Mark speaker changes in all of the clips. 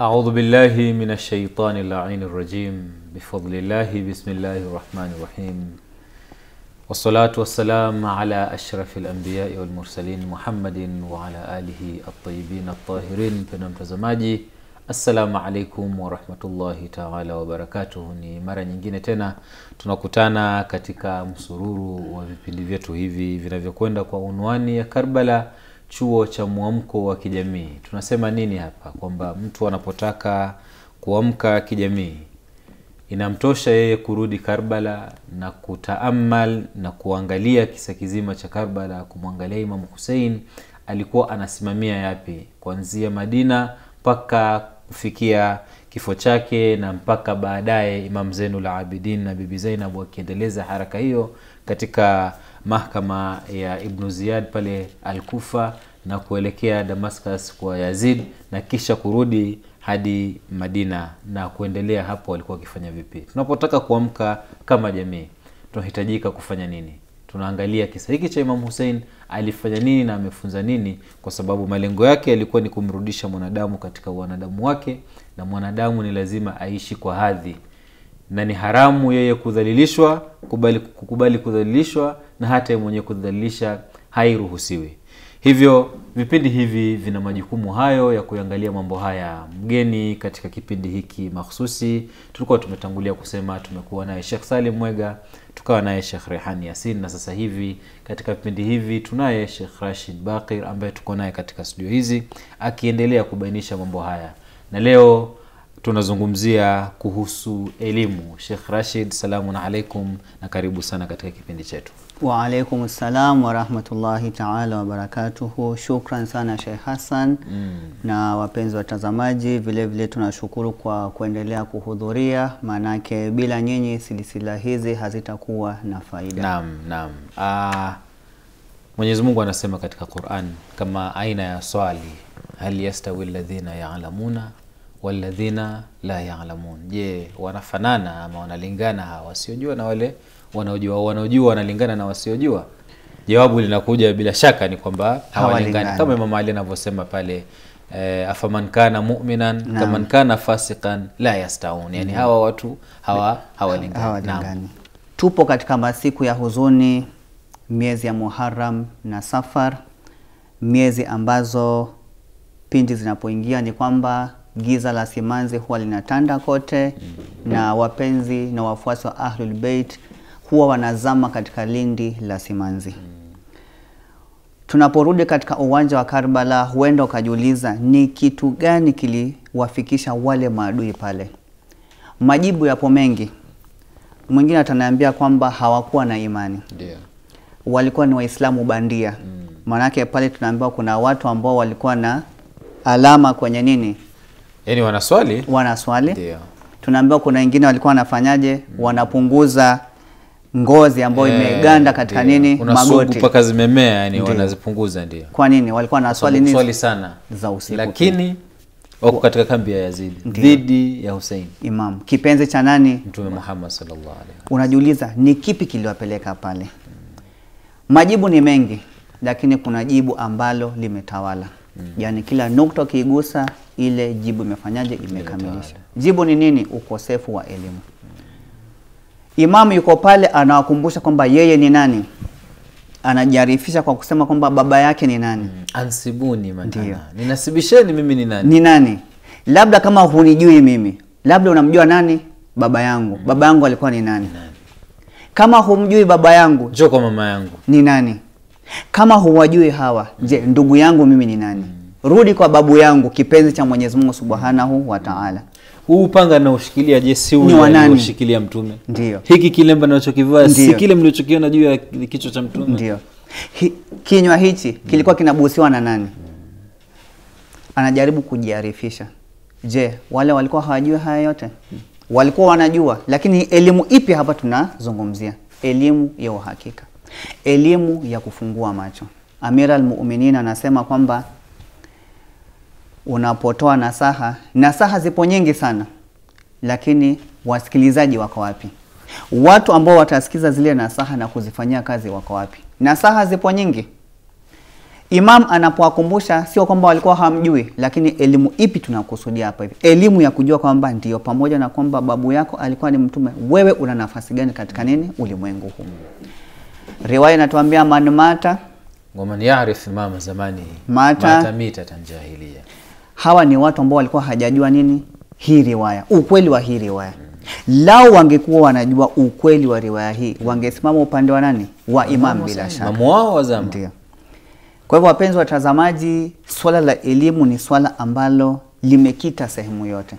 Speaker 1: أعوذ بالله من الشيطان اللعين الرجيم بفضل الله بسم الله الرحمن الرحيم والصلاة والسلام على أشرف الأنبياء والمرسلين محمد وعلى آله الطيبين الطاهرين mpendwa mtazamaji assalamu alaikum warahmatullahi taala wabarakatuh ni mara nyingine tena tunakutana katika msururu wa vipindi vyetu hivi vinavyokwenda kwa unwani ya karbala chuo cha mwamko wa kijamii tunasema nini hapa kwamba mtu anapotaka kuamka kijamii inamtosha yeye kurudi karbala na kutaamal na kuangalia kisa kizima cha karbala kumwangalia imamu husein alikuwa anasimamia yapi kuanzia madina mpaka kufikia kifo chake na mpaka baadaye imam zeinul abidin na bibi zainab wakiendeleza haraka hiyo katika mahkama ya ibnu ziyad pale alkufa na kuelekea damascus kwa yazid na kisha kurudi hadi madina na kuendelea hapo walikuwa wakifanya vipi tunapotaka kuamka kama jamii tunahitajika kufanya nini tunaangalia kisa hiki cha imam husein alifanya nini na amefunza nini kwa sababu malengo yake yalikuwa ni kumrudisha mwanadamu katika wanadamu wake na mwanadamu ni lazima aishi kwa hadhi na ni haramu yeye kudhalilishwa kubali, kukubali kudhalilishwa na hata yeye mwenyewe kudhalilisha hairuhusiwi hivyo vipindi hivi vina majukumu hayo ya kuangalia mambo haya mgeni katika kipindi hiki mahsusi tulikuwa tumetangulia kusema tumekuwa naye shekh salim mwega tukawa naye shekh rehani yasin na sasa hivi katika vipindi hivi tunaye shekh rashid bakir ambaye tuko naye katika studio hizi akiendelea kubainisha mambo haya na leo tunazungumzia kuhusu elimu shekh rashid salamun alaikum na karibu sana katika kipindi chetu
Speaker 2: waalaikum salam warahmatullahi taala wabarakatuhu shukran sana shekh hassan mm. na wapenzi watazamaji vile vile tunashukuru kwa kuendelea kuhudhuria maanake bila nyinyi silisila hizi hazitakuwa na faida
Speaker 1: naam naam uh, mwenyezi mungu anasema katika quran kama aina ya swali hal yastawi ladhina yalamuna waladhina la yalamun je wanafanana ama wanalingana hawa wasiojua na wale wanaojua wanaojua wanalingana na wasiojua jawabu linakuja bila shaka ni kwamba hawalingani
Speaker 2: Hawalingani.
Speaker 1: kama imam ali anavyosema pale eh, afaman kana muminan
Speaker 2: Naam.
Speaker 1: kaman kana fasikan la yastaun yani hawa watu hawa hawalingani Naam.
Speaker 2: hawalingani tupo katika masiku ya huzuni miezi ya muharam na safar miezi ambazo pindi zinapoingia ni kwamba giza la simanzi huwa linatanda kote na wapenzi na wafuasi wa ahlul beit huwa wanazama katika lindi la simanzi tunaporudi katika uwanja wa karbala huenda ukajiuliza ni kitu gani kiliwafikisha wale maadui pale majibu yapo mengi mwingine ataniambia kwamba hawakuwa na imani
Speaker 1: ndio
Speaker 2: walikuwa ni waislamu bandia maanake pale tunaambiwa kuna watu ambao walikuwa na alama kwenye nini
Speaker 1: yani wanaswali
Speaker 2: wanaswali
Speaker 1: ndio
Speaker 2: tunaambiwa kuna wengine walikuwa wanafanyaje wanapunguza ngozi ambayo
Speaker 1: Eh,
Speaker 2: imeganda katika
Speaker 1: ndio.
Speaker 2: nini
Speaker 1: Kuna sugu
Speaker 2: magoti
Speaker 1: mpaka zimemea yani
Speaker 2: Ndio.
Speaker 1: wanazipunguza ndio
Speaker 2: kwa nini walikuwa wanaswali nini
Speaker 1: swali sana
Speaker 2: za usiku
Speaker 1: lakini wako katika kambi ya yazidi
Speaker 2: Ndio.
Speaker 1: dhidi ya husein
Speaker 2: imam kipenzi cha nani
Speaker 1: mtume muhammad sallallahu alaihi
Speaker 2: unajiuliza ni kipi kiliwapeleka pale majibu ni mengi lakini kuna jibu ambalo limetawala mm. yaani kila nukta ukiigusa ile jibu imefanyaje imekamilisha jibu ni nini ukosefu wa elimu imamu yuko pale anawakumbusha kwamba yeye ni nani anajarifisha kwa kusema kwamba baba yake ni nani
Speaker 1: ansibuni
Speaker 2: Ndio.
Speaker 1: manana ninasibisheni mimi ni nani
Speaker 2: ni nani labda kama hunijui mimi labda unamjua nani baba yangu baba yangu alikuwa ni nani kama humjui baba yangu
Speaker 1: njoo kwa mama yangu
Speaker 2: ni nani kama huwajui hawa je ndugu yangu mimi ni nani rudi kwa babu yangu kipenzi cha mwenyezi mungu subhanahu wa taala
Speaker 1: huu upanga naushikilia je si
Speaker 2: Ni
Speaker 1: ule
Speaker 2: wa nani?
Speaker 1: alioshikilia mtume
Speaker 2: Ndio.
Speaker 1: hiki kilemba nachokivaa si
Speaker 2: Ndio.
Speaker 1: kile mlichokiona juu ya kichwa cha mtume
Speaker 2: ndio Hi, kinywa hichi kilikuwa kinabusiwa na nani anajaribu kujiarifisha je wale walikuwa hawajui haya yote walikuwa wanajua lakini elimu ipi hapa tunazungumzia elimu ya uhakika elimu ya kufungua macho amira almuminin anasema kwamba unapotoa nasaha nasaha zipo nyingi sana lakini wasikilizaji wako wapi watu ambao watasikiza zile nasaha na kuzifanyia kazi wako wapi nasaha zipo nyingi Imam anapowakumbusha sio kwamba walikuwa hamjui, lakini elimu ipi tunakusudia hapa hivi? Elimu ya kujua kwamba ndio, pamoja na kwamba babu yako alikuwa ni mtume, wewe una nafasi gani katika nini ulimwengu huu? Riwaya inatuambia man mata
Speaker 1: waman yarif mama zamani
Speaker 2: Mata-
Speaker 1: mata mitatan jahiliya
Speaker 2: hawa ni watu ambao walikuwa hajajua nini hii riwaya, ukweli wa hii riwaya. Lao wangekuwa wanajua ukweli wa riwaya hii, wangesimama upande wa nani? Wa imam bila shaka.
Speaker 1: mamu wao wa zama
Speaker 2: Ndio. Kwa hivyo wapenzi watazamaji, swala la elimu ni swala ambalo limekita sehemu yote.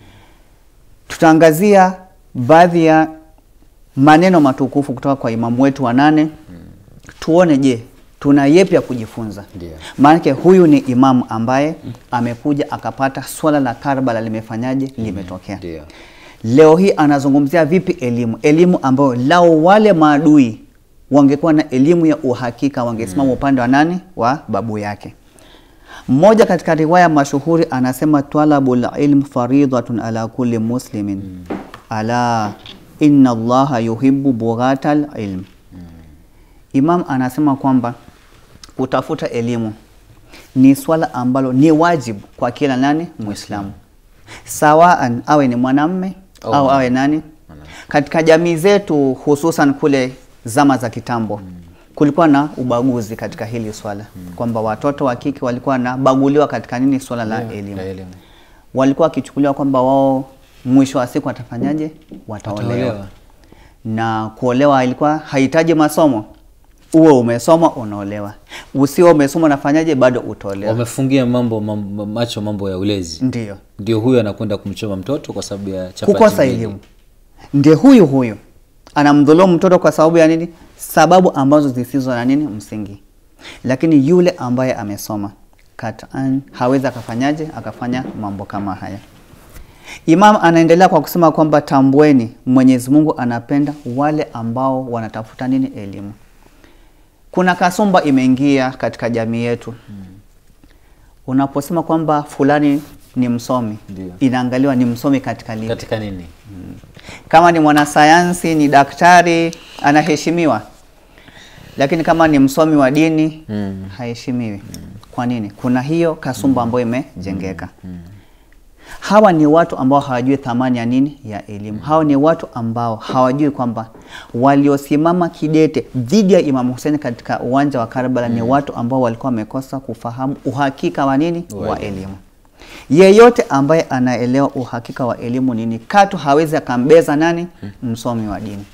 Speaker 2: Tutaangazia baadhi ya maneno matukufu kutoka kwa imamu wetu wa nane. Tuone, je, tuna yepi ya kujifunza?
Speaker 1: Ndio.
Speaker 2: Maanake huyu ni imamu ambaye amekuja akapata swala la Karbala limefanyaje, limetokea.
Speaker 1: Ndio.
Speaker 2: Leo hii anazungumzia vipi elimu, elimu ambayo lao wale maadui wangekuwa na elimu ya uhakika wangesimama upande wa nani? Wa babu yake. Mmoja katika riwaya mashuhuri anasema talabul ilm faridhatun ala kulli muslimin ala inna allaha yuhibbu bughatal ilm. Imam anasema kwamba kutafuta elimu ni swala ambalo ni wajibu kwa kila nani Muislamu, sawaan awe ni mwanamme
Speaker 1: Au
Speaker 2: au
Speaker 1: mwana-
Speaker 2: awe nani. Katika jamii zetu hususan kule zama za kitambo kulikuwa na ubaguzi katika hili swala kwamba watoto wa kike walikuwa wanabaguliwa katika nini swala la
Speaker 1: Ndio,
Speaker 2: elimu
Speaker 1: la elimu.
Speaker 2: walikuwa wakichukuliwa kwamba wao mwisho wa siku watafanyaje? Wataolewa.
Speaker 1: Wataolewa.
Speaker 2: Na kuolewa ilikuwa hahitaji masomo, uwe umesoma unaolewa, usio umesoma unafanyaje? Bado utaolewa.
Speaker 1: wamefungia mambo, mambo macho mambo ya ulezi
Speaker 2: Ndio
Speaker 1: ndio huyo anakwenda kumchoma mtoto kwa sababu ya chapati
Speaker 2: kukosa
Speaker 1: mbili.
Speaker 2: elimu, ndio huyu huyu anamdhulumu mtoto kwa sababu ya nini? Sababu ambazo zisizo na nini msingi. Lakini yule ambaye amesoma katan hawezi akafanyaje akafanya mambo kama haya. Imam anaendelea kwa kusema kwamba tambueni, Mwenyezi Mungu anapenda wale ambao wanatafuta nini? Elimu. Kuna kasumba imeingia katika jamii yetu. Unaposema kwamba fulani ni msomi,
Speaker 1: Ndio.
Speaker 2: inaangaliwa ni msomi katika lipi?
Speaker 1: katika nini
Speaker 2: Kama ni mwanasayansi, ni daktari, anaheshimiwa, lakini kama ni msomi wa dini
Speaker 1: Mm.
Speaker 2: haheshimiwi. Kwa nini? Kuna hiyo kasumba ambayo imejengeka. Hawa ni watu ambao hawajui thamani ya nini ya elimu. Hawa ni watu ambao hawajui kwamba waliosimama kidete dhidi ya Imam Hussein katika uwanja wa Karbala ni watu ambao walikuwa wamekosa kufahamu uhakika wa nini
Speaker 1: Wa
Speaker 2: wa elimu. Yeyote ambaye anaelewa uhakika wa elimu nini, katu hawezi akambeza nani msomi wa dini,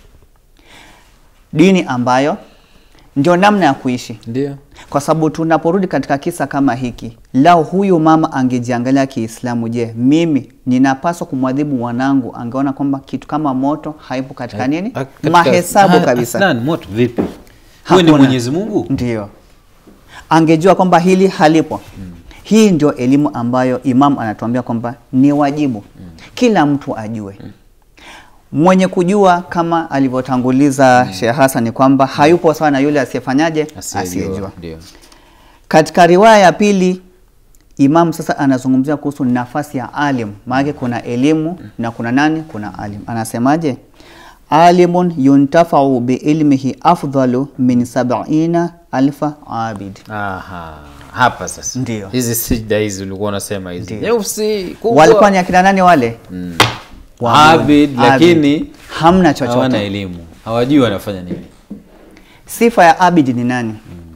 Speaker 2: dini ambayo ndio namna ya kuishi
Speaker 1: ndio
Speaker 2: kwa sababu tunaporudi katika kisa kama hiki, lao huyu mama angejiangalia Kiislamu, je, mimi ninapaswa kumwadhibu mwanangu? Angeona kwamba kitu kama moto haipo katika nini,
Speaker 1: Ah, katika-
Speaker 2: mahesabu
Speaker 1: Ah,
Speaker 2: kabisa.
Speaker 1: aslan, moto vipi huyu ni
Speaker 2: Hakuna.
Speaker 1: mwenyezi mungu
Speaker 2: Ndio angejua kwamba hili halipo. Hii ndio elimu ambayo Imam anatuambia kwamba ni wajibu kila mtu ajue. Mwenye kujua kama alivyotanguliza Sheikh Hassan ni kwamba hayupo sawa na yule asiyefanyaje, asiyejua.
Speaker 1: ndio
Speaker 2: Katika riwaya ya pili Imam sasa anazungumzia kuhusu nafasi ya alim, maana kuna elimu na kuna nani, kuna alim. Anasemaje? alimun yuntafau biilmihi afdalu min sabina alfa abid.
Speaker 1: Aha, hapa sasa
Speaker 2: Ndio.
Speaker 1: hizi sijda hizi ulikuwa unasema hizi
Speaker 2: Ndio.
Speaker 1: nyeusi kubwa
Speaker 2: Walikuwa ni akina nani wale?
Speaker 1: Mm.
Speaker 2: Waabudu.
Speaker 1: Abid, lakini
Speaker 2: hamna chochote.
Speaker 1: hawana elimu hawajui wanafanya nini
Speaker 2: Sifa ya abid ni nani?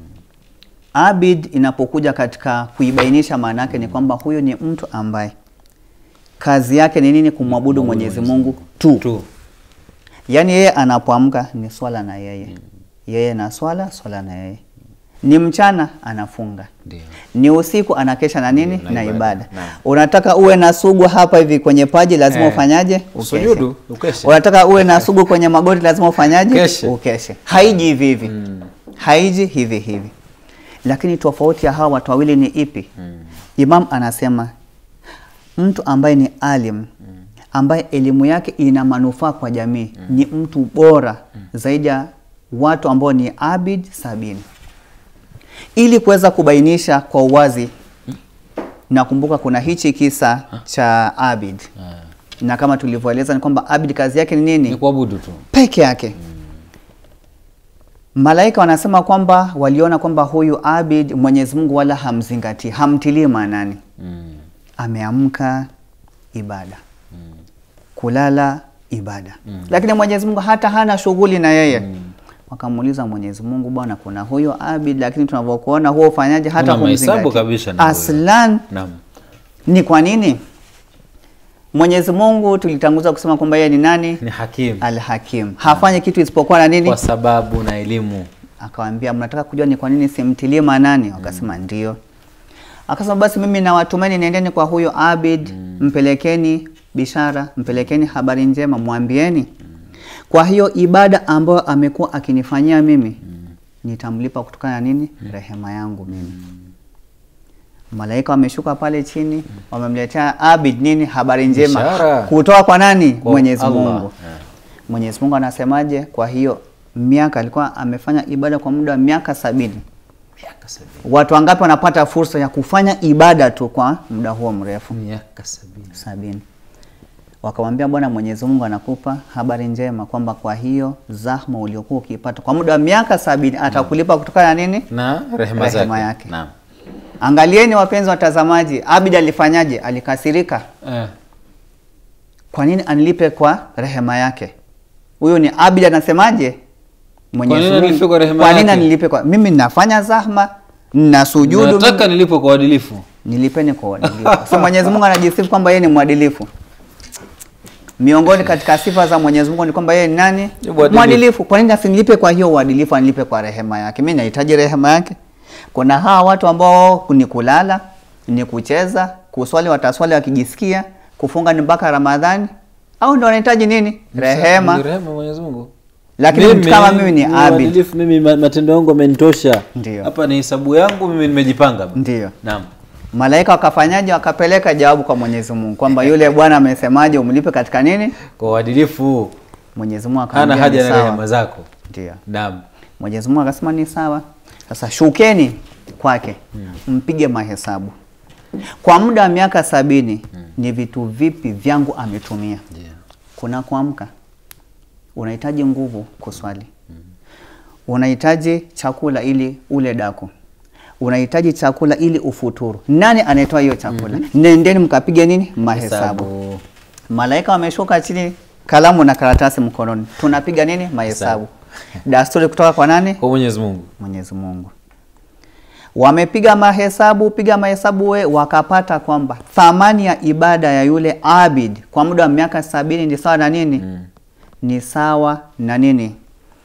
Speaker 2: Abid inapokuja katika kuibainisha maana yake ni kwamba huyu ni mtu ambaye kazi yake ni nini? Kumwabudu Mwenyezi Mungu tu.
Speaker 1: tu
Speaker 2: Yaani yeye anapoamka ni swala na yeye, yeye na swala, swala na yeye. Ni mchana anafunga,
Speaker 1: ndio
Speaker 2: ni usiku anakesha na nini?
Speaker 1: Na
Speaker 2: Na
Speaker 1: ibada.
Speaker 2: ibada.
Speaker 1: Naam.
Speaker 2: Unataka uwe na sugu hapa hivi kwenye paji, lazima
Speaker 1: Eh,
Speaker 2: ufanyaje? Ukeshe.
Speaker 1: usujudu, ukeshe.
Speaker 2: Unataka uwe na sugu kwenye magoti, lazima ufanyaje?
Speaker 1: Keshe.
Speaker 2: Ukeshe. Haiji hivi hivi, haiji hivi hivi. Lakini tofauti ya hawa watu wawili ni ipi? Imam anasema mtu ambaye ni alim ambaye elimu yake ina manufaa kwa jamii ni mtu bora zaidi ya watu ambao ni abid sabini. Ili kuweza kubainisha kwa uwazi, nakumbuka kuna hichi kisa cha abid, na kama tulivyoeleza ni kwamba abid kazi yake ni
Speaker 1: ni
Speaker 2: nini?
Speaker 1: kuabudu tu
Speaker 2: Peke yake. Malaika wanasema kwamba waliona kwamba huyu Abid Mwenyezi Mungu wala hamzingatii, hamtilii maanani.
Speaker 1: Mm.
Speaker 2: Ameamka ibada, kulala ibada, lakini Mwenyezi Mungu hata hana shughuli na yeye. Wakamuuliza Mwenyezi Mungu, bwana, kuna huyo Abid, lakini tunavyokuona huo ufanyaje hata
Speaker 1: Una mahesabu
Speaker 2: kumzingatia
Speaker 1: kabisa na huyo.
Speaker 2: aslan
Speaker 1: Naam.
Speaker 2: ni kwa nini? Mwenyezi Mungu tulitanguza kusema kwamba yeye ni nani?
Speaker 1: Ni hakimu
Speaker 2: Al-Hakim. Hafanyi kitu isipokuwa na nini?
Speaker 1: kwa sababu na elimu.
Speaker 2: Akawaambia, mnataka kujua ni kwa nini simtilie maanani? Wakasema ndio. Akasema basi mimi nawatumeni, nendeni kwa huyo Abid, mpelekeni bishara, mpelekeni habari njema, mwambieni kwa hiyo ibada ambayo amekuwa akinifanyia mimi nitamlipa kutokana na nini? Rehema yangu mimi. Malaika wameshuka pale chini, wamemletea Abid nini? Habari njema
Speaker 1: Bishara.
Speaker 2: kutoka kwa nani?
Speaker 1: Kwa
Speaker 2: Mwenyezi
Speaker 1: Allah.
Speaker 2: Mungu.
Speaker 1: Yeah.
Speaker 2: Mwenyezi Mungu anasemaje? Kwa hiyo miaka alikuwa amefanya ibada kwa muda wa miaka sabini.
Speaker 1: Miaka sabini.
Speaker 2: Watu wangapi wanapata fursa ya kufanya ibada tu kwa muda huo mrefu?
Speaker 1: Miaka sabini.
Speaker 2: Sabini. Wakamwambia Bwana Mwenyezi Mungu anakupa habari njema kwamba kwa hiyo zahma uliokuwa ukiipata kwa muda wa miaka sabini atakulipa kutokana na nini?
Speaker 1: Na rehema zake.
Speaker 2: Rehema yake.
Speaker 1: Naam.
Speaker 2: Angalieni wapenzi watazamaji, Abid alifanyaje? Alikasirika.
Speaker 1: Eh.
Speaker 2: Kwa nini anilipe kwa rehema yake? Huyo ni Abid anasemaje? Mwenyezi
Speaker 1: nini
Speaker 2: Mungu,
Speaker 1: anilipe kwa rehema
Speaker 2: kwa nini
Speaker 1: yake?
Speaker 2: anilipe kwa mimi ninafanya zahma na sujudu
Speaker 1: Nataka nilipo kwa uadilifu.
Speaker 2: nilipeni kwa uadilifu. So Mwenyezi Mungu anajisifu kwamba yeye ni mwadilifu. Miongoni katika sifa za Mwenyezi Mungu ni kwamba yeye ni nani?
Speaker 1: Ni mwadilifu.
Speaker 2: Mwadilifu. Kwa nini asinilipe kwa hiyo uadilifu, anilipe kwa rehema yake? Mimi nahitaji rehema yake. Kuna hawa watu ambao ni kulala, ni kucheza, kuswali wataswali wakijisikia, kufunga ni mpaka Ramadhani, au ndio wanahitaji nini?
Speaker 1: Ni
Speaker 2: Rehema.
Speaker 1: rehema Mwenyezi Mungu.
Speaker 2: Lakini mtu kama mimi ni abid,
Speaker 1: mwadilifu, mimi ma- matendo yangu amenitosha.
Speaker 2: Ndio.
Speaker 1: Hapa ni hesabu yangu mimi nimejipanga.
Speaker 2: ndio
Speaker 1: Naam.
Speaker 2: malaika wakafanyaje? Wakapeleka jawabu kwa Mwenyezi Mungu kwamba yule bwana amesemaje, umlipe katika nini?
Speaker 1: Kwa uadilifu
Speaker 2: Mwenyezi Mungu
Speaker 1: hana
Speaker 2: akamwambia
Speaker 1: haja
Speaker 2: ni
Speaker 1: na rehema
Speaker 2: sawa.
Speaker 1: zako.
Speaker 2: Ndio.
Speaker 1: Naam.
Speaker 2: Mwenyezi Mungu akasema ni sawa. Sasa shukeni kwake mpige mahesabu kwa muda wa miaka sabini ni vitu vipi vyangu ametumia.
Speaker 1: Ndio.
Speaker 2: Kuna kuamka, unahitaji nguvu kuswali, unahitaji chakula ili ule daku, unahitaji chakula ili ufuturu. Nani anayetoa hiyo chakula? Nendeni mkapige nini mahesabu.
Speaker 1: Hesabu.
Speaker 2: Malaika wameshuka chini, kalamu na karatasi mkononi, tunapiga nini mahesabu. Dasturi kutoka kwa nani?
Speaker 1: Kwa Mwenyezi Mungu.
Speaker 2: Mwenyezi Mungu. Wamepiga mahesabu, piga mahesabu we, wakapata kwamba thamani ya ibada ya yule abid kwa muda wa miaka sabini ni sawa na nini?
Speaker 1: Mm.
Speaker 2: Ni sawa na nini?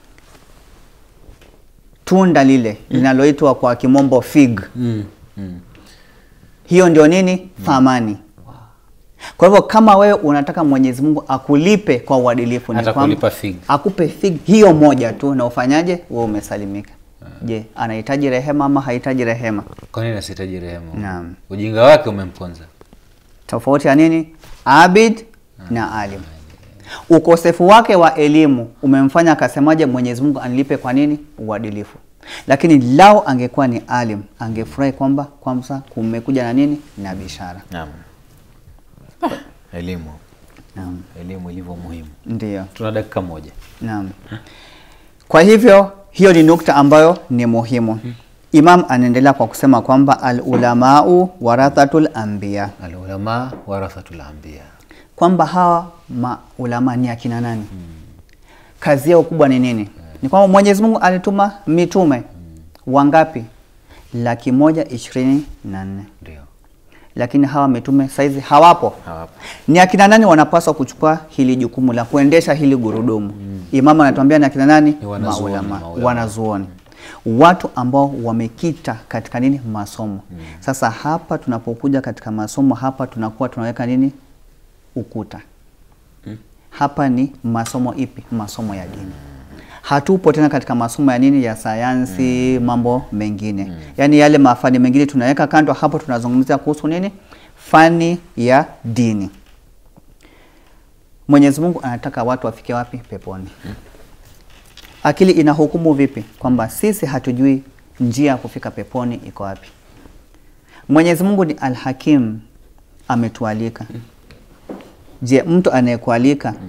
Speaker 2: Tunda lile linaloitwa kwa kimombo fig.
Speaker 1: Mm. Mm.
Speaker 2: Hiyo ndio nini? Thamani. Kwa hivyo kama wewe unataka Mwenyezi Mungu akulipe kwa uadilifu, ni
Speaker 1: Atakulipa
Speaker 2: kwamba
Speaker 1: fig.
Speaker 2: akupe fig hiyo moja tu, na ufanyaje? Wewe umesalimika. Je, anahitaji rehema ama hahitaji rehema?
Speaker 1: Kwa nini asihitaji rehema?
Speaker 2: Naam.
Speaker 1: Ujinga wake umemponza.
Speaker 2: Tofauti ya nini? Abid na alim. Ukosefu wake wa elimu umemfanya akasemaje, Mwenyezi Mungu anilipe kwa nini? Uadilifu. Lakini lao angekuwa ni alim, angefurahi kwamba kwanza kumekuja na nini? Na bishara.
Speaker 1: Naam. Elimu.
Speaker 2: Naam,
Speaker 1: Elimu ilivyo muhimu.
Speaker 2: ndio.
Speaker 1: Tuna dakika moja.
Speaker 2: Naam. Kwa hivyo hiyo ni nukta ambayo ni muhimu. Imam anaendelea kwa kusema kwamba al-ulamau warathatul anbiya,
Speaker 1: Alulama warathatul anbiya.
Speaker 2: kwamba hawa maulama ni akina nani? Kazi yao kubwa ni nini? Ni kwamba Mwenyezi Mungu alituma mitume wangapi? Laki moja ishirini na nne,
Speaker 1: Ndio.
Speaker 2: lakini hawa mitume saizi hawapo.
Speaker 1: Hawapo.
Speaker 2: Ni akina nani wanapaswa kuchukua hili jukumu la kuendesha hili gurudumu? Imamu anatuambia ni akina nani?
Speaker 1: Ni wanazuoni,
Speaker 2: Maulama,
Speaker 1: maulama.
Speaker 2: wanazuoni, watu ambao wamekita katika nini? Masomo. Sasa hapa tunapokuja katika masomo hapa tunakuwa tunaweka nini? Ukuta. Hapa ni masomo ipi? Masomo ya dini. Hatupo tena katika masomo ya nini, ya sayansi, mambo mengine, yaani yale mafani mengine tunaweka kando. Hapo tunazungumzia kuhusu nini? Fani ya dini. Mwenyezi Mungu anataka watu wafike wapi? Peponi. Akili ina hukumu vipi? Kwamba sisi hatujui njia ya kufika peponi iko wapi. Mwenyezi Mungu ni Alhakim, ametualika. Je, mtu anayekualika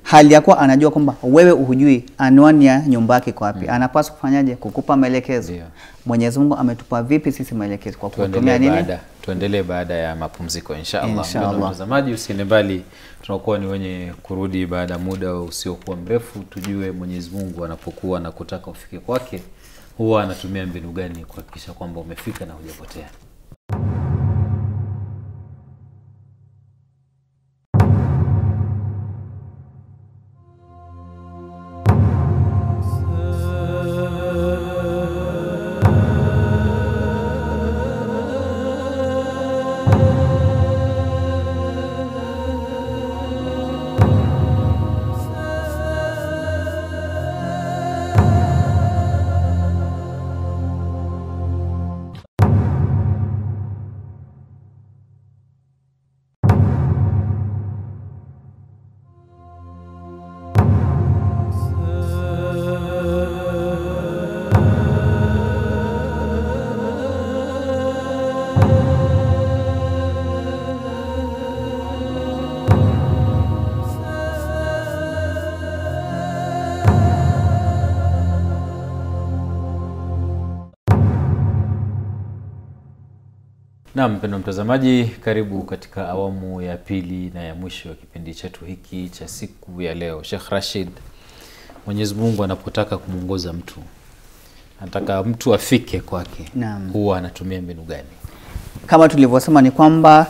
Speaker 2: hali ya kuwa anajua kwamba wewe hujui anwani ya nyumba yake iko wapi anapaswa kufanyaje kukupa maelekezo
Speaker 1: Ndio.
Speaker 2: mwenyezi mungu ametupa vipi sisi maelekezo kwa kutumia
Speaker 1: tuendelee
Speaker 2: nini
Speaker 1: baada tuendelee baada ya mapumziko inshallah
Speaker 2: Insha
Speaker 1: Mpendwa
Speaker 2: Allah.
Speaker 1: mtazamaji usiende mbali tunakuwa ni wenye kurudi baada ya muda usiokuwa mrefu tujue mwenyezi mungu anapokuwa na kutaka ufike kwake huwa anatumia mbinu gani kuhakikisha kwamba umefika na hujapotea Naam, mpendwa mtazamaji, karibu katika awamu ya pili na ya mwisho ya kipindi chetu hiki cha siku ya leo. Sheikh Rashid, Mwenyezi Mungu anapotaka kumwongoza mtu, anataka mtu afike kwake,
Speaker 2: Naam.
Speaker 1: huwa anatumia mbinu gani?
Speaker 2: kama tulivyosema ni kwamba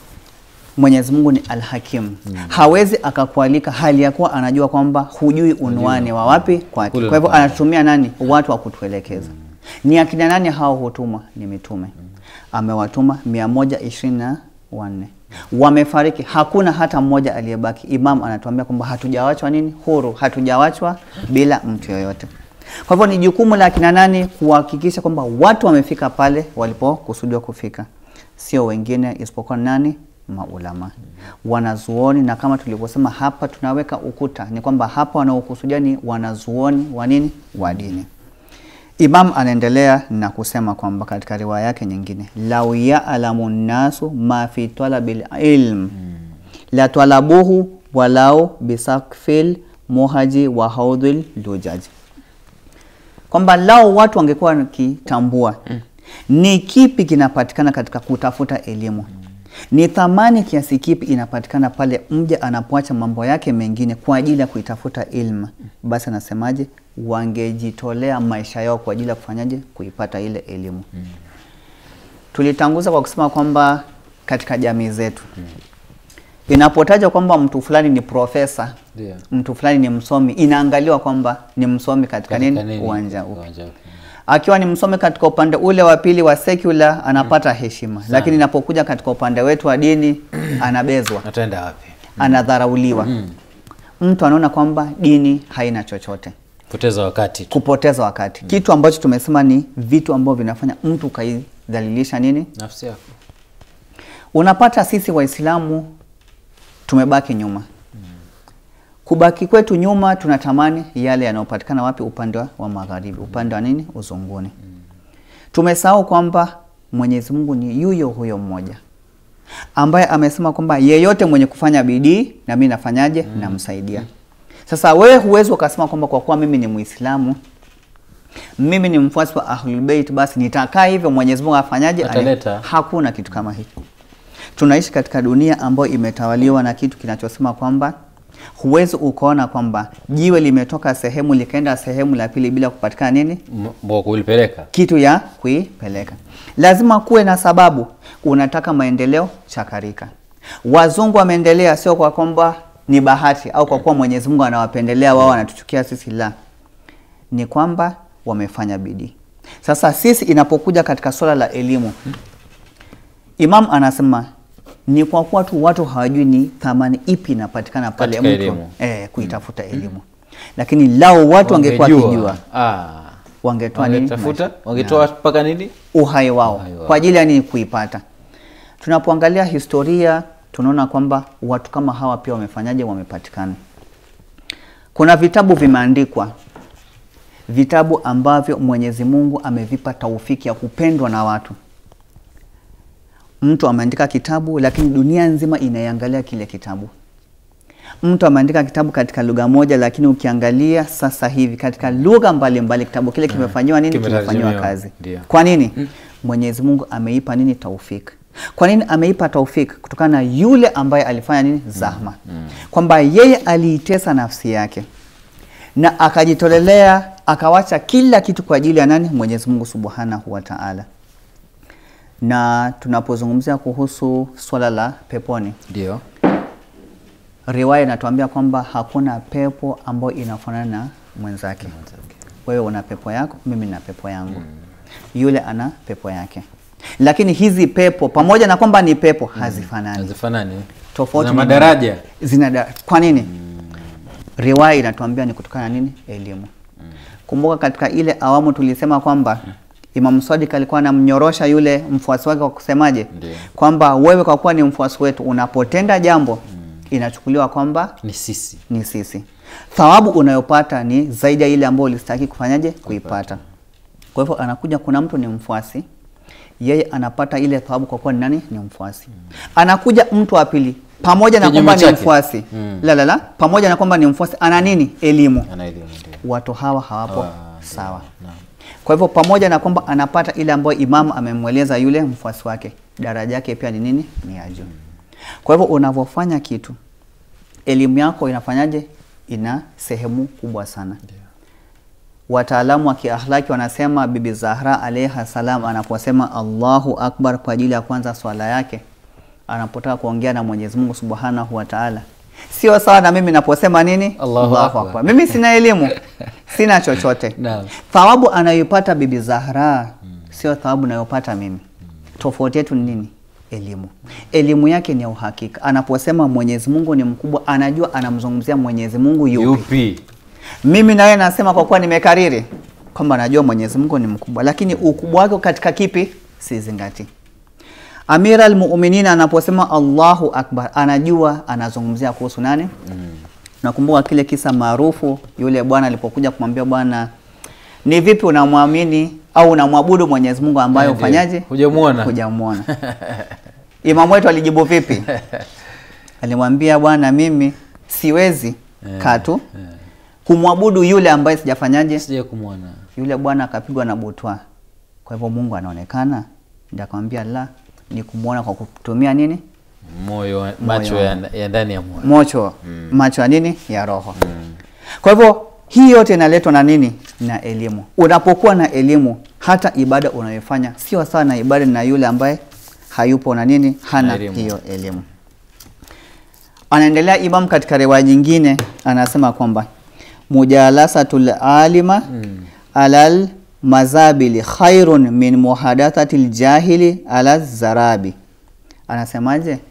Speaker 2: Mwenyezi Mungu ni Alhakim. Hawezi akakualika hali ya kuwa anajua kwamba hujui unwani wa wapi kwake.
Speaker 1: Kule
Speaker 2: Kwa hivyo
Speaker 1: unafanya.
Speaker 2: anatumia nani? Watu wa kutuelekeza. Ni akina nani hao hutumwa? Ni mitume. Amewatuma mia moja ishirini na wanne wamefariki, hakuna hata mmoja aliyebaki. Imam anatuambia kwamba hatujawachwa nini? Huru, hatujawachwa bila mtu yoyote. Kwa hivyo ni jukumu la akina nani kuhakikisha kwamba watu wamefika pale walipokusudiwa kufika, sio wengine isipokuwa nani? Maulama, wanazuoni. Na kama tulivyosema hapa, tunaweka ukuta, ni kwamba hapa wanaokusudia ni wanazuoni wa nini? Wa dini. Imam anaendelea na kusema kwamba katika riwaya yake nyingine, lau ya'lamu nnasu ma fi talabil ilm la talabuhu walau bisakfil muhaji wa haudhil lujaj, kwamba lao watu wangekuwa wakitambua ni kipi kinapatikana katika kutafuta elimu ni thamani kiasi kipi inapatikana pale mja anapoacha mambo yake mengine kwa ajili ya kuitafuta ilmu, basi anasemaje, wangejitolea maisha yao kwa ajili ya kufanyaje, kuipata ile elimu. Tulitanguza kwa kusema kwamba katika jamii zetu inapotajwa kwamba mtu fulani ni profesa,
Speaker 1: Ndio.
Speaker 2: mtu fulani ni msomi, inaangaliwa kwamba ni msomi katika
Speaker 1: Katika
Speaker 2: nini,
Speaker 1: nini?
Speaker 2: uwanja upi
Speaker 1: Uwanja upi?
Speaker 2: akiwa ni msomi katika upande ule wa pili wa secular anapata heshima, lakini inapokuja katika upande wetu wa dini anabezwa,
Speaker 1: Ataenda wapi?
Speaker 2: anadharauliwa. Mtu anaona kwamba dini haina chochote,
Speaker 1: Poteza wakati tu.
Speaker 2: kupoteza wakati, kitu ambacho tumesema ni vitu ambavyo vinafanya mtu ukaidhalilisha nini.
Speaker 1: Nafsi yako.
Speaker 2: Unapata sisi Waislamu tumebaki nyuma. Kubaki kwetu nyuma, tunatamani yale yanayopatikana wapi? Upande wa- wa magharibi, upande wa nini? Uzunguni. Tumesahau kwamba Mwenyezi Mungu ni yuyo huyo mmoja ambaye amesema kwamba yeyote mwenye kufanya bidii na mimi nafanyaje? Namsaidia. Sasa wewe huwezi ukasema kwamba kwa kuwa mimi ni Muislamu, mimi ni mfuasi wa Ahlul Bait, basi nitakaa hivyo Mwenyezi Mungu afanyaje?
Speaker 1: Ataleta.
Speaker 2: Hakuna kitu kama hiki. Tunaishi katika dunia ambayo imetawaliwa na kitu kinachosema kwamba huwezi ukaona kwamba jiwe limetoka sehemu likaenda sehemu la pili bila kupatikana nini
Speaker 1: M- wa kulipeleka.
Speaker 2: kitu ya kuipeleka. Lazima kuwe na sababu. Unataka maendeleo, chakarika. Wazungu wameendelea sio kwa kwamba ni bahati au kwa kuwa Mwenyezi Mungu anawapendelea wao, wanatuchukia sisi, la, ni kwamba wamefanya bidii. Sasa sisi inapokuja katika swala la elimu, Imam anasema ni kwa kuwa tu watu hawajui ni thamani ipi inapatikana pale
Speaker 1: Katika
Speaker 2: mtu
Speaker 1: elimu.
Speaker 2: eh, kuitafuta elimu, lakini lao watu wangekuwa
Speaker 1: Wangejua.
Speaker 2: wakijua
Speaker 1: Ah.
Speaker 2: wangetoa nini?
Speaker 1: Wangetafuta,
Speaker 2: Maisha.
Speaker 1: wangetoa mpaka nini?
Speaker 2: uhai wao
Speaker 1: Uhai wao.
Speaker 2: kwa ajili ya nini? Kuipata. Tunapoangalia historia tunaona kwamba watu kama hawa pia wamefanyaje? Wamepatikana. Kuna vitabu vimeandikwa, vitabu ambavyo Mwenyezi Mungu amevipa taufiki ya kupendwa na watu. Mtu ameandika kitabu, lakini dunia nzima inaiangalia kile kitabu. mtu ameandika kitabu katika lugha moja, lakini ukiangalia sasa hivi katika lugha mbalimbali kitabu kile kimefanyiwa nini?
Speaker 1: Kimetarjimiwa,
Speaker 2: Kimefanyiwa kazi.
Speaker 1: ndio.
Speaker 2: Kwa nini? Mwenyezi Mungu ameipa nini? Taufik. Kwa nini ameipa taufik? Kutokana na yule ambaye alifanya nini? Zahma, kwamba yeye aliitesa nafsi yake na akajitolelea akawacha kila kitu kwa ajili ya nani? Mwenyezi Mungu Subhanahu wa Ta'ala. Na tunapozungumzia kuhusu swala la peponi,
Speaker 1: Ndio.
Speaker 2: riwaya inatuambia kwamba hakuna pepo ambayo inafanana na mwenzake. Wewe una pepo yako, mimi na pepo yangu, yule ana pepo yake. Lakini hizi pepo pamoja na kwamba ni pepo hazifanani,
Speaker 1: Hazifanani.
Speaker 2: tofauti
Speaker 1: Na
Speaker 2: ni
Speaker 1: madaraja.
Speaker 2: zina da- kwa nini? Riwaya inatuambia ni kutokana na nini? Elimu. Kumbuka katika ile awamu tulisema kwamba Imam Sadiq alikuwa anamnyorosha yule mfuasi wake kwa kusemaje?
Speaker 1: Ndio.
Speaker 2: Kwamba wewe kwa kuwa ni mfuasi wetu unapotenda jambo inachukuliwa kwamba
Speaker 1: Ni sisi.
Speaker 2: ni sisi. Thawabu unayopata ni zaidi ya ile ambayo ulistahili kufanyaje? Kuipata. Kwa hivyo anakuja, kuna mtu ni mfuasi, yeye anapata ile thawabu kwa kuwa ni nani? Ni mfuasi. Anakuja mtu wa pili, pamoja na
Speaker 1: Kinyume
Speaker 2: kwamba ni
Speaker 1: chake.
Speaker 2: mfuasi
Speaker 1: Mm.
Speaker 2: la la la, pamoja na kwamba ni mfuasi, ana nini? Elimu.
Speaker 1: Ana elimu ndio.
Speaker 2: Watu hawa hawapo
Speaker 1: Ah,
Speaker 2: sawa.
Speaker 1: Naam.
Speaker 2: Kwa hivyo pamoja na kwamba anapata ile ambayo imamu amemweleza yule mfuasi wake, daraja yake pia ni nini? Ni ya juu. Kwa hivyo unavyofanya kitu, elimu yako inafanyaje? Ina sehemu kubwa sana. Wataalamu wa kiahlaki wanasema Bibi Zahra alaiha salam anaposema Allahu akbar kwa ajili ya kwanza swala yake, anapotaka kuongea na Mwenyezi Mungu Subhanahu wa Ta'ala, sio sawa na mimi naposema nini?
Speaker 1: Allahu Akbar.
Speaker 2: Mimi sina elimu, sina chochote
Speaker 1: Naam.
Speaker 2: thawabu anayoipata Bibi Zahra sio thawabu anayopata mimi. Tofauti yetu ni nini? Elimu. Elimu yake ni ya uhakika. Anaposema Mwenyezi Mungu ni mkubwa, anajua anamzungumzia Mwenyezi Mungu yupi.
Speaker 1: Yupi?
Speaker 2: Mimi nawe nasema kwa kuwa nimekariri kwamba najua Mwenyezi Mungu ni mkubwa, lakini ukubwa wake katika kipi sizingati. Amira al-Mu'minin anaposema Allahu Akbar, anajua anazungumzia kuhusu nani? Nakumbuka kile kisa maarufu, yule bwana alipokuja kumwambia bwana, ni vipi unamwamini au unamwabudu Mwenyezi Mungu ambaye
Speaker 1: Eh, ndio.
Speaker 2: ufanyaje?
Speaker 1: Hujamuona.
Speaker 2: Hujamuona. Imamu wetu alijibu vipi? Alimwambia bwana, mimi siwezi
Speaker 1: Eh,
Speaker 2: katu
Speaker 1: eh.
Speaker 2: kumwabudu yule ambaye sijafanyaje.
Speaker 1: Sija kumwona.
Speaker 2: Yule bwana akapigwa na butwa. Kwa hivyo Mungu anaonekana? Ndio akamwambia la, ni kumwona kwa kutumia nini?
Speaker 1: Moyo, wa- macho ya, ya ndani ya moyo.
Speaker 2: Mocho, macho ya nini? Ya roho. Kwa hivyo hii yote inaletwa na nini? Na elimu. Unapokuwa na elimu, hata ibada unayofanya sio sawa na ibada na yule ambaye hayupo na nini, hana
Speaker 1: Na elimu.
Speaker 2: hiyo elimu. Anaendelea Imam katika riwaya nyingine, anasema kwamba mujalasatul alima alal mazabili khairun min muhadathatil jahili ala zarabi. Anasemaje?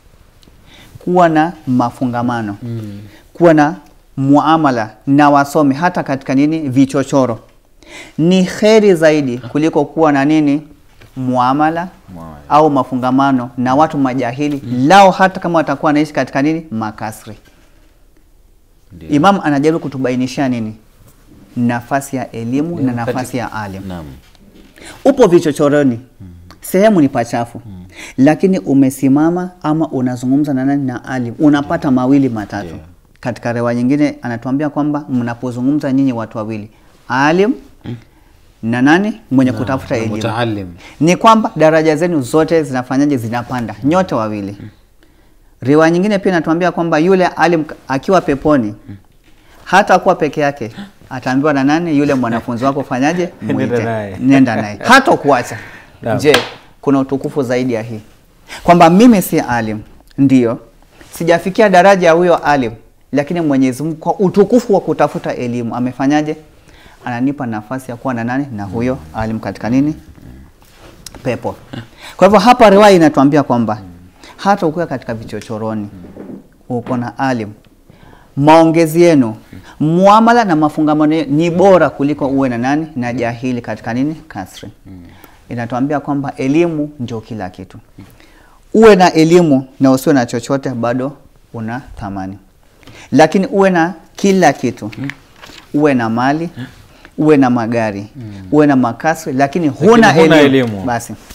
Speaker 2: kuwa na mafungamano
Speaker 1: Mm.
Speaker 2: kuwa na muamala na wasomi hata katika nini vichochoro ni kheri zaidi kuliko kuwa na nini muamala
Speaker 1: Muamala.
Speaker 2: au mafungamano na watu majahili lao hata kama watakuwa wanaishi katika nini makasri
Speaker 1: Ndio.
Speaker 2: imam anajaribu kutubainishia nini nafasi ya elimu na
Speaker 1: Katika-
Speaker 2: nafasi ya alim
Speaker 1: Naam.
Speaker 2: upo vichochoroni sehemu ni pachafu lakini umesimama ama unazungumza na nani na alim unapata mawili matatu
Speaker 1: Ndio.
Speaker 2: katika rewa nyingine anatuambia kwamba mnapozungumza nyinyi watu wawili alim na nani mwenye
Speaker 1: Na-
Speaker 2: kutafuta
Speaker 1: na
Speaker 2: elimu
Speaker 1: mutaalim.
Speaker 2: ni kwamba daraja zenu zote zinafanyaje zinapanda nyote wawili riwaya nyingine pia inatuambia kwamba yule alim akiwa peponi hata kuwa peke yake ataambiwa na nani yule mwanafunzi wako fanyaje
Speaker 1: Nenda
Speaker 2: mwite
Speaker 1: naye.
Speaker 2: nenda naye hata kuacha
Speaker 1: Naam.
Speaker 2: je kuna utukufu zaidi ya hii kwamba mimi si alim ndio sijafikia daraja ya huyo alim lakini mwenyezi mungu kwa utukufu wa kutafuta elimu amefanyaje ananipa nafasi ya kuwa na nani na huyo alim katika nini pepo kwa hivyo hapa riwaya inatuambia kwamba hata ukiwa katika vichochoroni uko na alim maongezi yenu muamala na mafungamano yenu ni bora kuliko uwe na nani na jahili katika nini kasri inatuambia kwamba elimu ndio kila kitu uwe na elimu na usiwe na chochote bado una thamani lakini uwe na kila kitu uwe na mali uwe na magari uwe na makasri lakini huna,
Speaker 1: huna
Speaker 2: elimu.
Speaker 1: elimu.
Speaker 2: basi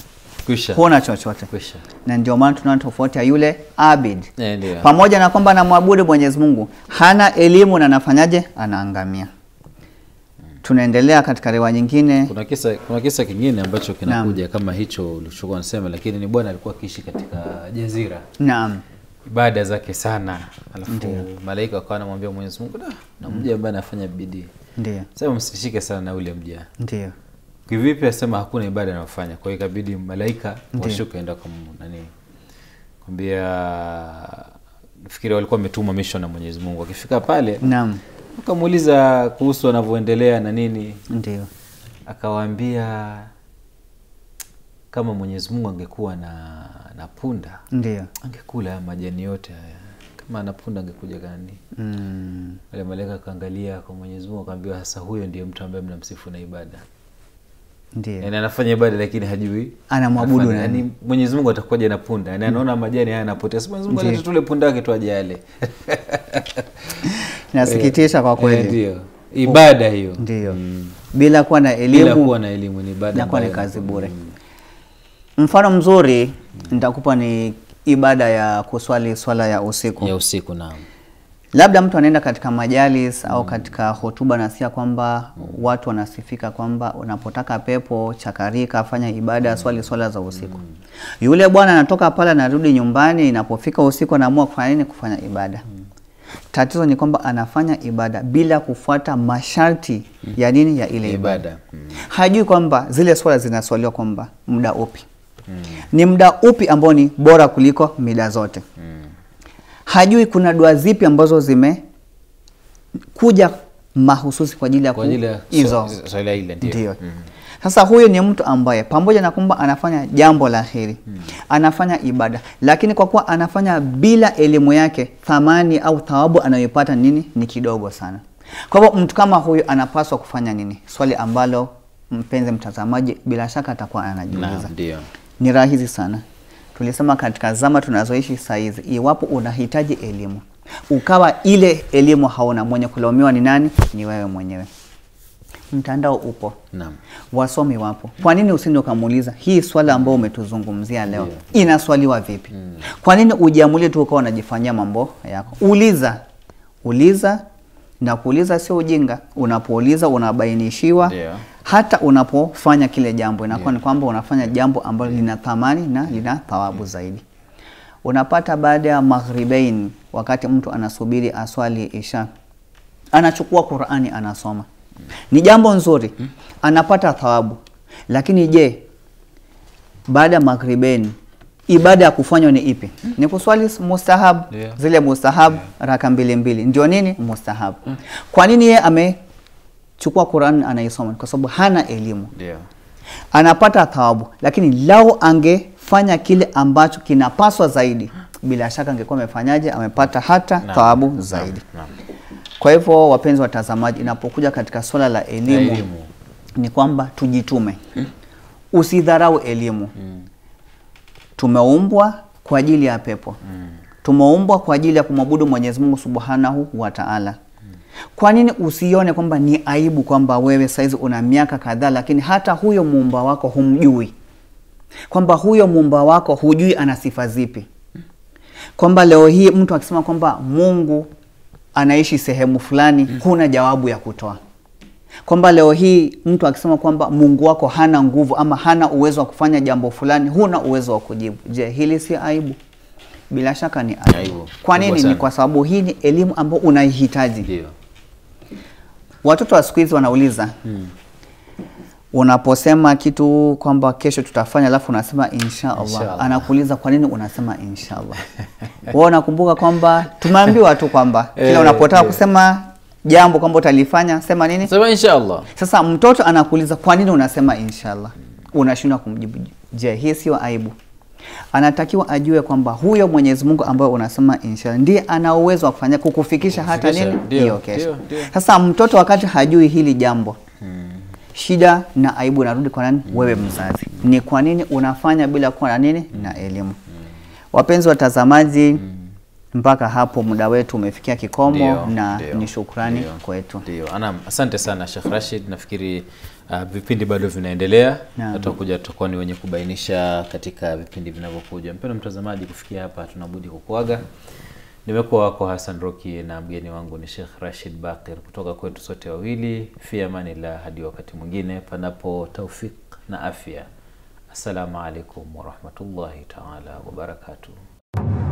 Speaker 1: Kwisha.
Speaker 2: huna chochote
Speaker 1: Kwisha.
Speaker 2: na ndio maana tunaona tofauti ya yule abid
Speaker 1: Eh, ndio.
Speaker 2: pamoja na kwamba anamwabudu Mwenyezi Mungu hana elimu na anafanyaje anaangamia tunaendelea katika riwaya nyingine
Speaker 1: kuna kisa kuna kisa kingine ambacho kinakuja kama hicho ulichokuwa unasema lakini ni bwana alikuwa akiishi katika jazira
Speaker 2: naam
Speaker 1: ibada zake sana alafu malaika wakawa anamwambia mwenyezi mungu "Da, na mja ambaye anafanya bidii
Speaker 2: ndio
Speaker 1: sema msishike sana na ule mja
Speaker 2: ndio
Speaker 1: kivipi asema hakuna ibada anayofanya kwa hiyo ikabidi malaika washuke enda kwa Mungu, nani kwambia nafikiri walikuwa wametumwa mission na mwenyezi mungu akifika pale
Speaker 2: naam
Speaker 1: wakamuuliza kuhusu wanavyoendelea na nini
Speaker 2: ndio
Speaker 1: akawaambia kama mwenyezi mungu angekuwa na, na punda
Speaker 2: ndio
Speaker 1: angekula haya majani yote haya kama ana punda angekuja gani
Speaker 2: mm.
Speaker 1: wale malaika akaangalia kwa mwenyezi mungu akaambiwa sasa huyo ndiye mtu ambaye mnamsifu na ibada
Speaker 2: ndio
Speaker 1: yani anafanya ibada lakini hajui
Speaker 2: Anamwabudu
Speaker 1: anafanya.
Speaker 2: nani?
Speaker 1: yani mwenyezi mungu atakuwaje na punda yani anaona majani haya anapotea si mwenyezi mungu
Speaker 2: Ndiyo.
Speaker 1: alete tule punda wake tu aje ale
Speaker 2: nasikitisha kwa
Speaker 1: Eh,
Speaker 2: kweli
Speaker 1: ndio ibada hiyo
Speaker 2: ndio bila kuwa na
Speaker 1: bila
Speaker 2: elimu
Speaker 1: kuwa na elimu ni ibada
Speaker 2: inakuwa ni
Speaker 1: ambayo-
Speaker 2: kazi bure mfano mzuri nitakupa ni ibada ya kuswali swala ya usiku
Speaker 1: ya usiku naam
Speaker 2: labda mtu anaenda katika majalis au katika hotuba nasikia kwamba watu wanasifika kwamba unapotaka pepo chakarika fanya ibada swali swala za usiku yule bwana anatoka pale anarudi nyumbani inapofika usiku anaamua kufanya nini kufanya ibada tatizo ni kwamba anafanya ibada bila kufuata masharti ya nini ya ile ibada
Speaker 1: ibada mm.
Speaker 2: hajui kwamba zile swala zinaswaliwa kwamba muda upi ni muda upi ambao ni bora kuliko mida zote hajui kuna dua zipi ambazo zime kuja mahususi kwa ajili ya
Speaker 1: kwa
Speaker 2: ku-
Speaker 1: ajili ya
Speaker 2: hizo
Speaker 1: swa- swala ile ndio
Speaker 2: ndio sasa huyu ni mtu ambaye pamoja na kwamba anafanya jambo la heri anafanya ibada lakini kwa kuwa anafanya bila elimu yake thamani au thawabu anayoipata nini ni kidogo sana kwa hivyo mtu kama huyu anapaswa kufanya nini swali ambalo mpenzi mtazamaji bila shaka atakuwa anajiuliza
Speaker 1: Naam, ndio
Speaker 2: ni rahisi sana tulisema katika zama tunazoishi saizi iwapo unahitaji elimu ukawa ile elimu hauna mwenye kulaumiwa ni nani ni wewe mwenyewe mtandao upo
Speaker 1: naam
Speaker 2: wasomi wapo kwa nini usinde ukamuuliza hii swala ambayo umetuzungumzia leo
Speaker 1: Ndio.
Speaker 2: inaswaliwa vipi kwa nini ujiamulie tu ukawa unajifanyia mambo yako uliza uliza na kuuliza sio ujinga unapouliza unabainishiwa
Speaker 1: Ndio.
Speaker 2: hata unapofanya kile jambo inakuwa ni kwamba unafanya jambo ambalo lina thamani na lina thawabu zaidi unapata baada ya maghribain wakati mtu anasubiri aswali isha anachukua qurani anasoma ni jambo nzuri anapata thawabu lakini je baada ya maghribain ibada ya kufanywa ni ipi ni kuswali mustahab
Speaker 1: Ndio.
Speaker 2: zile mustahab raka mbili mbili ndio nini mustahab kwa nini yeye amechukua qurani anaisoma kwa sababu hana elimu
Speaker 1: ndio
Speaker 2: anapata thawabu lakini lau angefanya kile ambacho kinapaswa zaidi bila shaka angekuwa amefanyaje amepata hata
Speaker 1: Naam.
Speaker 2: thawabu zaidi
Speaker 1: naam.
Speaker 2: kwa hivyo wapenzi watazamaji inapokuja katika swala la elimu,
Speaker 1: elimu.
Speaker 2: ni kwamba tujitume usidharau elimu tumeumbwa kwa ajili ya pepo tumeumbwa kwa ajili ya kumwabudu mwenyezi mungu subhanahu wa taala kwa nini usione kwamba ni aibu kwamba wewe saizi una miaka kadhaa lakini hata huyo muumba wako humjui kwamba huyo muumba wako hujui ana sifa zipi kwamba leo hii mtu akisema kwamba mungu anaishi sehemu fulani huna jawabu ya kutoa kwamba leo hii mtu akisema kwamba mungu wako hana nguvu ama hana uwezo wa kufanya jambo fulani huna uwezo wa kujibu je hili si aibu bila shaka ni aibu,
Speaker 1: Aibu.
Speaker 2: kwa
Speaker 1: Kubwa
Speaker 2: nini ni
Speaker 1: sana.
Speaker 2: kwa sababu hii ni elimu ambayo unaihitaji
Speaker 1: ndio
Speaker 2: watoto wa siku hizi wanauliza unaposema kitu kwamba kesho tutafanya alafu unasema inshallah
Speaker 1: Inshallah.
Speaker 2: anakuuliza kwa nini unasema inshallah wewe unakumbuka kwamba tumeambiwa tu kwamba kila
Speaker 1: Eh,
Speaker 2: unapotaka
Speaker 1: eh.
Speaker 2: kusema jambo kwamba utalifanya sema nini
Speaker 1: sema inshallah
Speaker 2: sasa mtoto anakuuliza kwa nini unasema inshallah unashindwa kumjibu je hii sio aibu anatakiwa ajue kwamba huyo mwenyezi mungu ambaye unasema inshallah ndiye ana uwezo wa kufanya kukufikisha hata
Speaker 1: Kukufikisha,
Speaker 2: nini
Speaker 1: ndio,
Speaker 2: hiyo kesho
Speaker 1: ndio, ndio.
Speaker 2: sasa mtoto wakati hajui hili jambo shida na aibu narudi kwa nani wewe mzazi ni kwa nini unafanya bila kuwa na nini na elimu wapenzi watazamaji mpaka hapo muda wetu umefikia kikomo
Speaker 1: Ndio,
Speaker 2: na
Speaker 1: ndio,
Speaker 2: ni shukrani
Speaker 1: ndio,
Speaker 2: kwetu.
Speaker 1: Ndio, anam, asante sana Sheikh Rashid. Nafikiri uh, vipindi bado vinaendelea,
Speaker 2: Naam.
Speaker 1: na tutakuja tutakuwa ni wenye kubainisha katika vipindi vinavyokuja. Mpendwa mtazamaji, kufikia hapa tunabudi kukuaga. Nimekuwa wako Hassan Roki na mgeni wangu ni Sheikh Rashid Bakir kutoka kwetu sote wawili. Fi amanillah, hadi wakati mwingine, panapo taufik na afya. Assalamu alaikum warahmatullahi taala wabarakatuh.